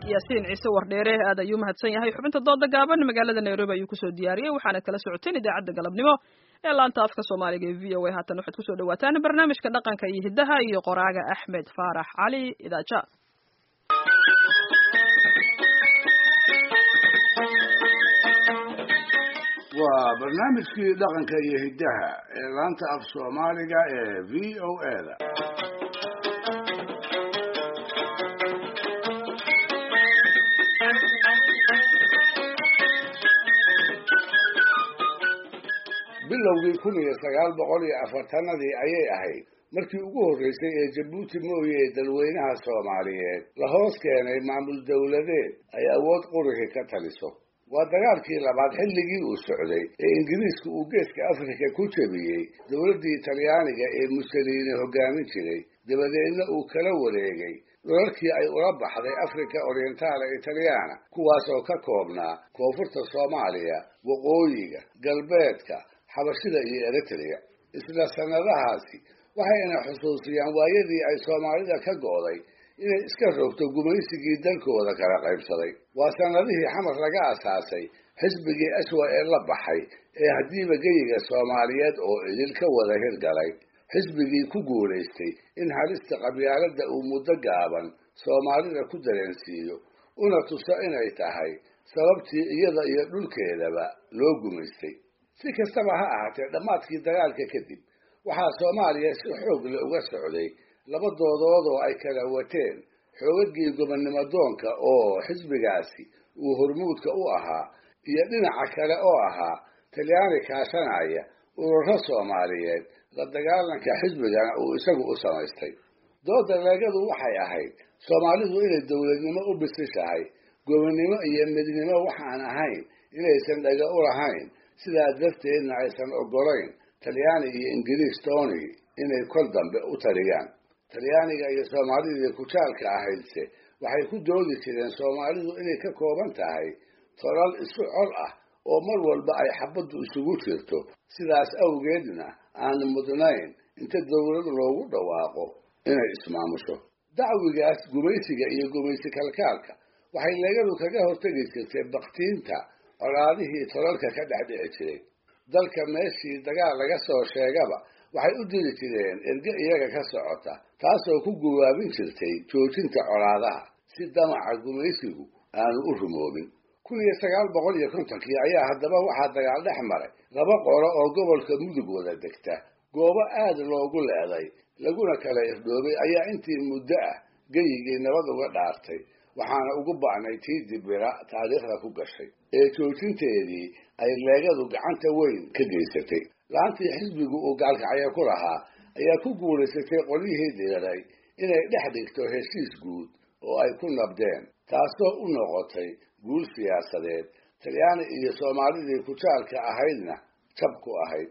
yaasiin ciise wardheere aad ayuu mahadsan yahay xubinta dooda gaaban magaalada nairobi ayuu kusoo diyaariyey waxaana kala socoteen idaacadda galabnimo ee laanta afka soomaaliga ee v o a haatan waxaad kusoo dhawaataan barnaamijka dhaqanka iyo hiddaha iyo qoraaga axmed faarax cali idaaja waa barnaamijkii dhaqanka iyo hiddaha ee laanta af soomaaliga ee v o a da bilowgii kun iyo sagaal boqol iyo afartanadii ayay ahayd markii ugu horreysay ee jabuuti mooye ee dalweynaha soomaaliyeed la hoos keenay maamul dowladeed ay awood qurihi ka taliso waa dagaalkii labaad xilligii uu socday ee ingiriisku uu geeska afrika ku jebiyey dowladdii talyaaniga ee musoliini hoggaamin jiray dabadeedna uu kala wareegay dhulalkii ay ula baxday africa orientaale italyaana kuwaasoo ka koobnaa koonfurta soomaaliya waqooyiga galbeedka xabashida iyo eritrea isla sannadahaasi waxayna xusuusiyaan waayadii ay soomaalida ka go'day inay iska rogto gumaysigii dalkooda kala qaybsaday waa sannadihii xamar laga asaasay xisbigii aswa ee la baxay ee haddiiba geyiga soomaaliyeed oo idil ka wada hirgalay xisbigii ku guulaystay in halista qabyaaladda uu muddo gaaban soomaalida ku dareensiiyo una tuso inay tahay sababtii iyada iyo dhulkeedaba loo gumaystay si kastaba ha ahaatee dhammaadkii dagaalka kadib waxaa soomaaliya si xoog le uga socday laba doodood oo ay kala wateen xoogagii gobonnimo doonka oo xisbigaasi uu hormuudka u ahaa iyo dhinaca kale oo ahaa talyaani kaashanaya ururo soomaaliyeed la dagaalanka xisbigana uu isagu u samaystay dooda leegadu waxay ahayd soomaalidu inay dowladnimo u bisishahay gobonnimo iyo midnimo waxaan ahayn inaysan dhaga u lahayn sidaa darteedna aysan oggolayn talyaani iyo ingiriis tony inay kol dambe u taliyaan talyaaniga iyo soomaalidii kujaalka ahaydse waxay ku doodi jireen soomaalidu inay ka kooban tahay tolal isu col ah oo mar walba ay xabaddu isugu jirto sidaas awgeedna aan mudnayn inta dowlad loogu dhawaaqo inay ismaamusho dacwigaas gumaysiga iyo gumaysi kalkaalka waxay leegadu kaga hortegi jirtay baktiinta colaadihii tolalka ka dhex dhici jiray dalka meeshii dagaal laga soo sheegaba waxay u diri jireen erge iyaga ka socota taasoo ku guwaabin jirtay joojinta colaadaha si damaca gumaysigu aanu u rumoobin kun iyo sagaal boqol iyo kontonkii ayaa haddaba waxaa dagaal dhex maray laba qolo oo gobolka mudug wada degta goobo aad loogu leeday laguna kala irdhoobay ayaa intii muddo ah geyigii nabad uga dhaartay waxaana ugu ba'nay tii dibira taariikhda ku gashay ee joojinteedii ay leegadu gacanta weyn ka geysatay laantii xisbigu uu gaalkacyo ku lahaa ayaa ku guulaysatay qolyihii diiray inay dhex dhigto heshiis guud oo ay ku nabdeen taasoo u noqotay guul siyaasadeed talyaani iyo soomaalidii kujaalka ahaydna jab ku ahayd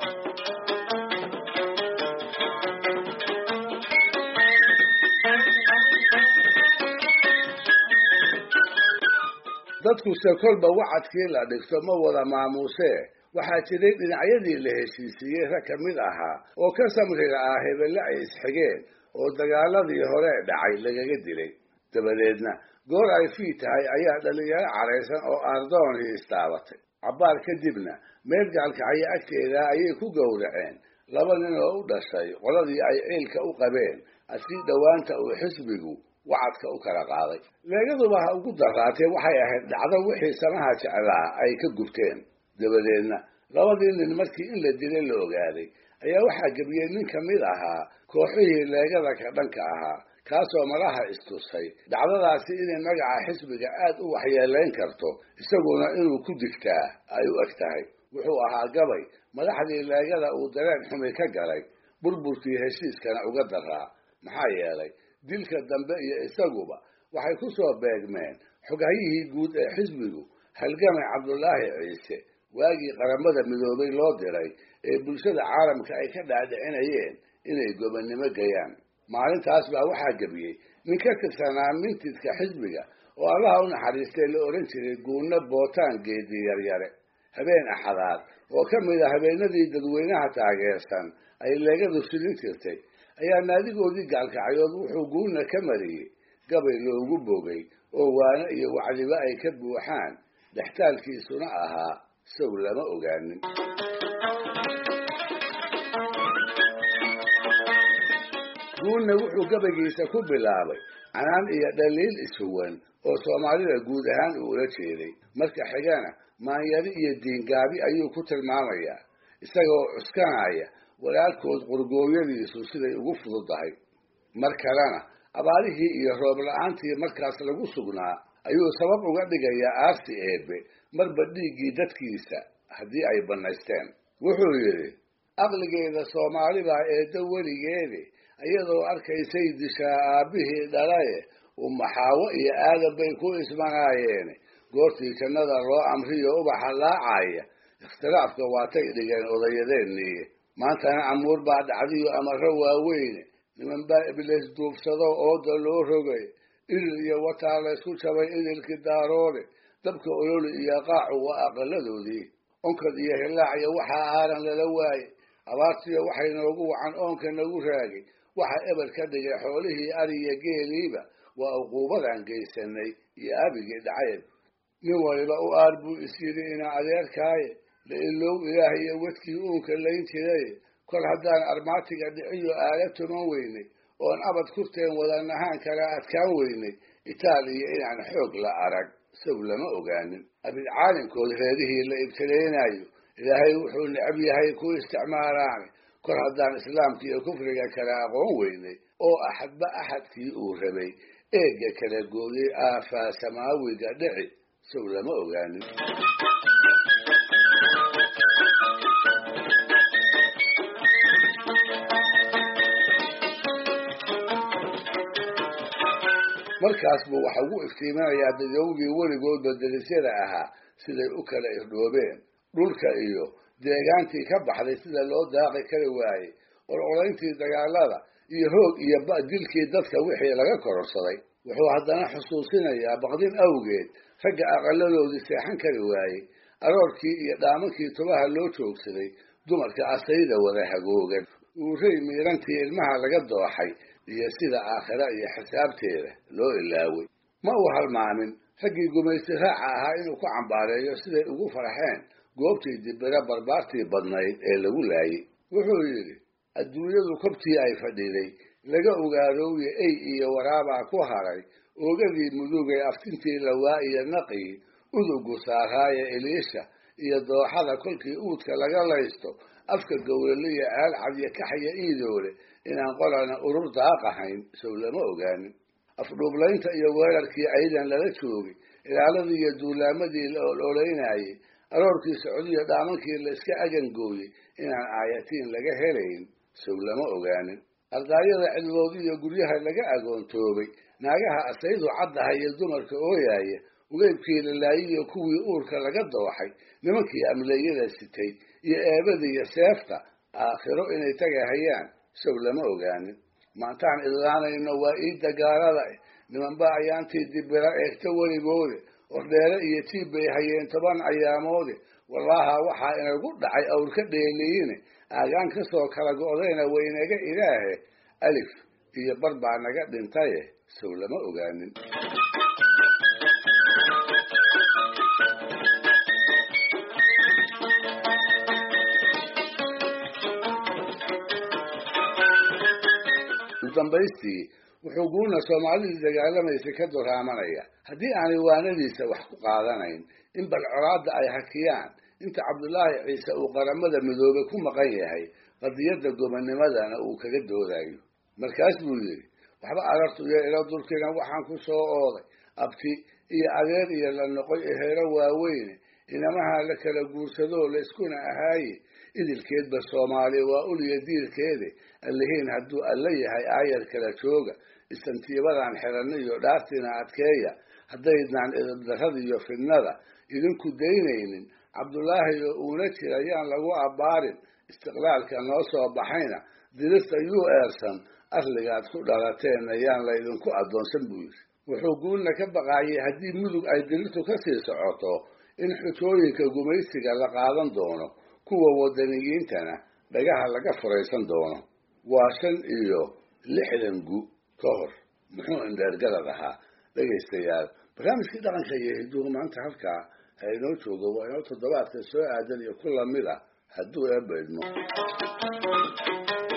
dadkuse kolba wacadkii la dhigto ma wada maamuusee waxaa jiray dhinacyadii la heshiisiiyey rag ka mid ahaa oo ka samriga ah hebelle ay isxigeen oo dagaaladii hore dhacay lagaga dilay dabadeedna goor ay fii tahay ayaa dhallinyaro caraysan oo ardoonii istaabatay cabbaar kadibna meel gaalkacyo agteeda ayay ku gowraceen laba nin oo u dhashay qoladii ay ciilka u qabeen asii dhowaanta uu xisbigu wacadka u kala qaaday leegaduba ha ugu daraatee waxay ahayd dhacdo wixii samaha jeclaa ay ka gubteen dabadeedna labadii nin markii in la dilay la ogaaday ayaa waxaa gebiyey nin ka mid ahaa kooxihii leegada ka dhanka ahaa kaasoo malaha istusay dhacdadaasi inay magaca xisbiga aad u waxyeelayn karto isaguna inuu ku digtaa ay u eg tahay wuxuu ahaa gabay madaxdii leegada uu dareen xumi ka galay burburkii heshiiskana uga daraa maxaa yeelay dilka dambe iyo isaguba waxay ku soo beegmeen xogahyihii guud ee xisbigu halgamay cabdulaahi ciise waagii qaramada midoobay loo diray ee bulshada caalamka ay ka dhaadhicinayeen inay gobonnimo gayaan maalintaas baa waxaa gebiyey nin ka tirsanaa mintidka xisbiga oo allaha u naxariistay la odhan jiray guunno bootaan geedi yaryare habeen axadaad oo ka mid a habeenadii dadweynaha taageersan ay leegadu silin jirtay ayaa naadigoodii gaalkacyood wuxuu guuna ka mariyey gabay loogu bogay oo waano iyo wacdiba ay ka buuxaan dhextaalkiisuna ahaa sow lama ogaanin guulna wuxuu gabaygiisa ku bilaabay canaan iyo dhaliil ishuwan oo soomaalida guud ahaan uu ula jeeday marka xigana maanyari iyo diingaabi ayuu ku tilmaamayaa isagoo cuskanaya walaalkood qurgooyadiisu siday ugu fududahay mar kalena abaarihii iyo roob la-aantii markaas lagu sugnaa ayuu sabab uga dhigayaa aarsi eebe marba dhiiggii dadkiisa haddii ay bannaysteen wuxuu yidhi aqligeeda soomaalibaa eedda weligeedi iyadoo arkaysay dishaa aabbihii dhalaye umaxaawo iyo aadan bay ku ismanaayeene goortii jannada loo amriyo ubaxa laacaya ikhtilaafka waatay dhigeen odayadeennii maantana amuur baa dhacdiyo amarro waaweyne niman baa ibliis duubsado ooda loo rogay idil iyo wataa laysku jabay idilkii daaroode dabka ololi iyo qaacu waa aqaladoodii onkad iyo hillaac iyo waxaa aaran lala waaye abaartiyo waxay noogu wacan oonka nagu raagay waxa eber ka dhigay xoolihii ariya geeliiba waa uquubadan geysanay iyo abigii dhacayb nin waliba u aar buu is yidhi ina adeerkaaye la ilow ilaah iyo wedkii uunka layn jiray kol haddaan armaatiga dhiciyo aala tuman weynay oon abad kurteen wadanahaan kala adkaan weynay itaaliya inaan xoog la arag sow lama ogaanin abidcaalinkood reerihii la ibtilaynayo ilaahay wuxuu necab yahay ku isticmaalaane kor haddaan islaamka iyo kufriga kala aqoon weynay oo axadba axadkii uu rabay eegga kala gooyay aafaa samaawiga dhici sow lama ogaanin markaas buu waxa ugu iftiiminayaa dadowgii weligoodba derisyada ahaa siday u kala irdhoobeen dhulka iyo deegaantii ka baxday sida loo daaqi kari waayey ololayntii dagaalada iyo hoog iyo dilkii dadka wixii laga kororsaday wuxuu haddana xusuusinayaa baqdin awgeed ragga aqaladoodii seexan kari waayey aroorkii iyo dhaamankii tubaha loo joogsaday dumarka asayda wada hagoogan uuray miirantii ilmaha laga dooxay iyo sida aakhira iyo xisaabteeda loo ilaaway ma uu halmaamin raggii gumaysti raaca ahaa inuu ku cambaareeyo siday ugu farxeen goobtii dibira barbaartii badnayd ee lagu laayey wuxuu yidhi adduunyadu kobtii ay fadhiday laga ogaadooye ey iyo waraabaa ku haray oogadii mudugay aftintii lawaa iyo naqii udugu saaraaye eliisha iyo dooxada kolkii uudka laga laysto afka gowraliya aalcadiyo kaxya iidoole inaan qolana urur daaqahayn sow lama ogaanin afdhuublaynta iyo weerarkii aydan lala joogay ilaaladii iyo duulaamadii la ololaynayey aroorkii socdiyo dhaamankii la iska agangooyey inaan aayatiin laga helayn sow lama ogaanin ardaayada cidlood iyo guryaha laga agoontoobay naagaha asaydu caddaha iyo dumarka ooyaaya ugeybkii lalaayiyo kuwii uurka laga dooxay nimankii amleeyada sitay iyo eebadiiyo seefta aakhiro inay tagahayaan sow lama ogaanin maantaan idlaanayno waa ii dagaalada nimanba ayaantii dibira eegta weligoode ordheere iyo tiib bay hayeen toban ayaamoode wallaaha waxaa inagu dhacay awr ka dheeliyiine aagaan kasoo kala go'dayna waynaga ilaahe alif iyo bar baa naga dhintaye sow lama ogaanin udambaystii wuxuu guuna soomaalidii dagaalamaysay ka duraamanaya haddii aanay waanadiisa wax ku qaadanayn in bal colaadda ay hakiyaan inta cabdulaahi ciise uu qaramada midoobe ku maqan yahay qadiyadda gobonimadana uu kaga doodayo markaas buu yidhi waxba arartu iyo ilo dulkina waxaan ku soo ooday abti iyo adeer iyo la noqoy eheero waaweyne inamaha la kala guursadoo la iskuna ahaaye idilkeedba soomaali waa uliya diirkeede allihiin hadduu alla yahay aayar kala jooga istantiibadan xidhanna iyo dhaartiina adkeeya haddaydnaan idabdarrada iyo fidnada idinku daynaynin cabdulaahi oo uuna jira yaan lagu abbaarin istiqlaalka noo soo baxayna dirista yuu eersan asligaad ku dhalateenna yaan laydinku addoonsan buu yidhi wuxuu guulna ka baqaayay haddii mudug ay dirirtu ka sii socoto in xujooyinka gumaysiga la qaadan doono kuwa wadaniyiintana dhagaha laga furaysan doono waa shan iyo lixdan gu ka hor muxuu indheergarad ahaa dhegaystayaal barnaamijkii dhaqanka iyo hidduhu maanta halkaa ha inoo joogo waa inoo toddobaadka soo aadan iyo ku lamid a hadduu eebba idmo